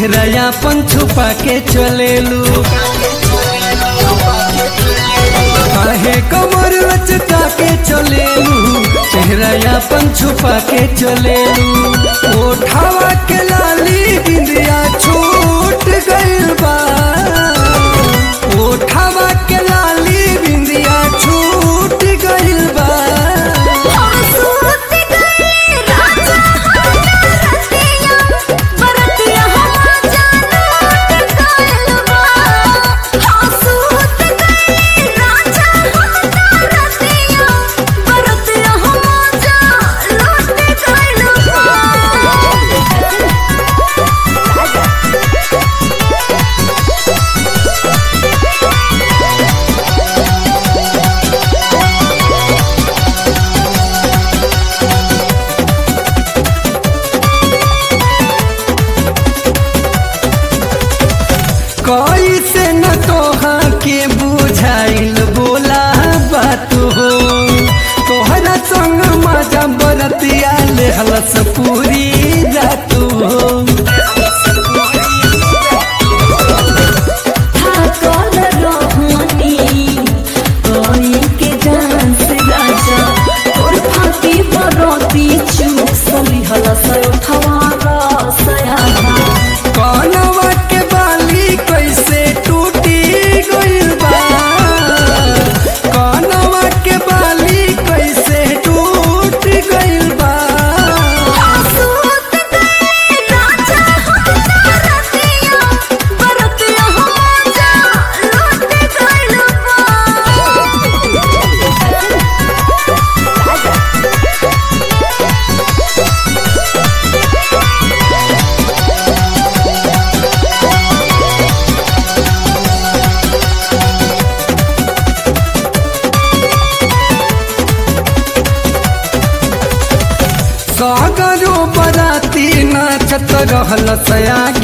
चेहरा अपन छुपा के चलेलू काहे कमर लचका के चलेलू चेहरा अपन छुपा के चलेलू ओठावा के लाली बिंदिया छूट गइल बा ओठावा के लाली बिंदिया छूट गइल बा सूत गए राजा रतिया बरतिया हम जानत गलबा हाँ सूत गए राजा रतिया बरतिया हम जानत गलबा कैसे न तोहा के बुझाइल बोला बात हो तोहरा संग मजा बरतिया ले हलस पूरी रात हो थाकल रहनी कोई के जान से राजा और फाटी बरती चुप सली हलस उठवा रसया कनवा के बाली कैसे टूटी गइल बा कनवा के बाली कैसे टूट गइल बा सूत गए राजा रतिया बरतिया हम जा लूट गइल सागरो बराती नाचत रहल सया